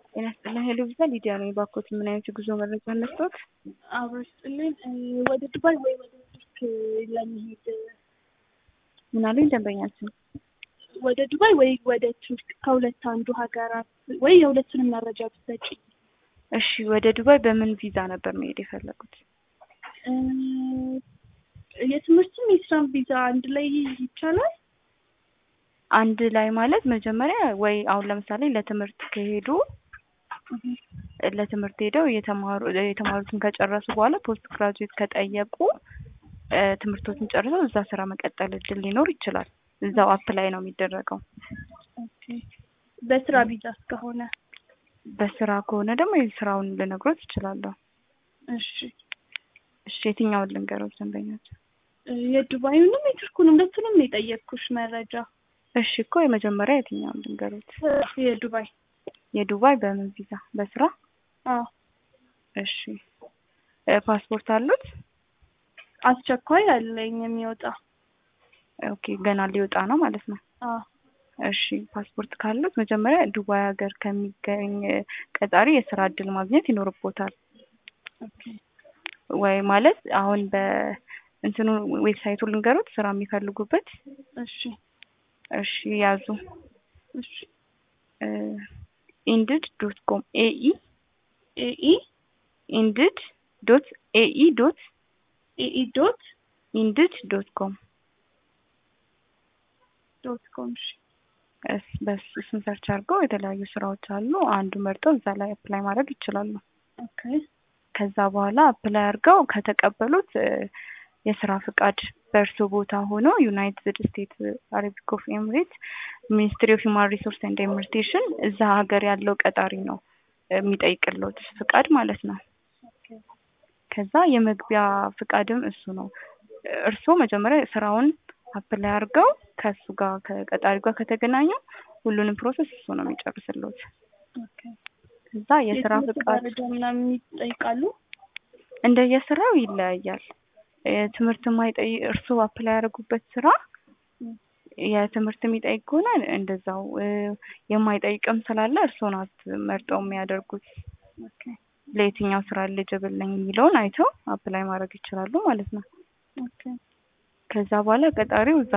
ጤና ይስጥልኝ ሄሎ ቪዛ ሊዲያ ነኝ። ባኮት ምን አይነት የጉዞ መረጃ መስጠት? አብሮ ስጥልን ወደ ዱባይ ወይ ወደ ቱርክ ለመሄድ ምን አሉኝ ደንበኛችን? ወደ ዱባይ ወይ ወደ ቱርክ ከሁለት አንዱ ሀገራት ወይ የሁለቱንም መረጃ ብትሰጪ። እሺ ወደ ዱባይ በምን ቪዛ ነበር መሄድ የፈለጉት? እ የትምህርትም የስራም ቪዛ አንድ ላይ ይቻላል? አንድ ላይ ማለት መጀመሪያ ወይ አሁን ለምሳሌ ለትምህርት ከሄዱ ለትምህርት ሄደው የተማሩ የተማሩትን ከጨረሱ በኋላ ፖስት ግራጁዌት ከጠየቁ እ ትምህርቶችን ጨርሰው እዛ ስራ መቀጠል እድል ሊኖር ይችላል። እዛው አፕላይ ነው የሚደረገው። ኦኬ በስራ ቪዛ እስከሆነ በስራ ከሆነ ደግሞ የስራውን ልነግሮት እችላለሁ። እሺ እሺ የትኛውን ልንገሮት ደንበኛችን? እ የዱባዩንም የቱርኩንም ሁለቱንም ነው የጠየቅኩሽ መረጃ። እሺ እኮ የመጀመሪያ የትኛውን ልንገሮት? የዱባይ የዱባይ በምን ቪዛ? በስራ? አዎ እሺ እ ፓስፖርት አሉት? አስቸኳይ አለኝ የሚወጣ ኦኬ ገና ሊወጣ ነው ማለት ነው። አዎ እሺ ፓስፖርት ካሉት መጀመሪያ ዱባይ ሀገር ከሚገኝ ቀጣሪ የስራ እድል ማግኘት ይኖርቦታል። ኦኬ ወይ ማለት አሁን በእንትኑ ዌብሳይቱ ልንገሩት ስራ የሚፈልጉበት እሺ እሺ ያዙ እሺ ኢንድድ ዶት ኮም ኤኢ ኤኢ ኢንድድ ዶት ኤኢ ዶት ኤኢ ዶት ኢንድድ ዶት ኮም ዶት ኮም እሺ እስ በስ እሱን ሰርች አድርገው የተለያዩ ስራዎች አሉ። አንዱ መርጠው እዛ ላይ አፕላይ ማድረግ ይችላሉ። ኦኬ ከዛ በኋላ አፕላይ አድርገው ከተቀበሉት እ የስራ ፍቃድ በእርሶ ቦታ ሆኖ ዩናይትድ ስቴትስ አረቢክ ኦፍ ኤምሬት ሚኒስትሪ ኦፍ ሂውማን ሪሶርስ ኤንድ ኢሚግሬሽን እዛ ሀገር ያለው ቀጣሪ ነው የሚጠይቅልዎት ፍቃድ ማለት ነው። ከዛ የመግቢያ ፍቃድም እሱ ነው። እርስዎ መጀመሪያ ስራውን አፕላይ አድርገው ከእሱ ጋር ከቀጣሪ ጋር ከተገናኙ ሁሉንም ፕሮሰስ እሱ ነው የሚጨርስልዎት። ኦኬ ከዛ የስራ የትምህርት ፍቃድ ደረጃ ምናምን ይጠይቃሉ? እንደየስራው ይለያያል። ትምህርት የማይጠይቅ እርስዎ አፕላይ ያደረጉበት ስራ የትምህርት የሚጠይቅ ከሆነ እንደዛው እ የማይጠይቅም ስላለ እርስዎ ናት መርጠው የሚያደርጉት ኦኬ ለየትኛው ስራ ኤሊጅብል ነኝ የሚለውን አይተው አፕላይ ማድረግ ይችላሉ ማለት ነው። ኦኬ ከዛ በኋላ ቀጣሪው እዛ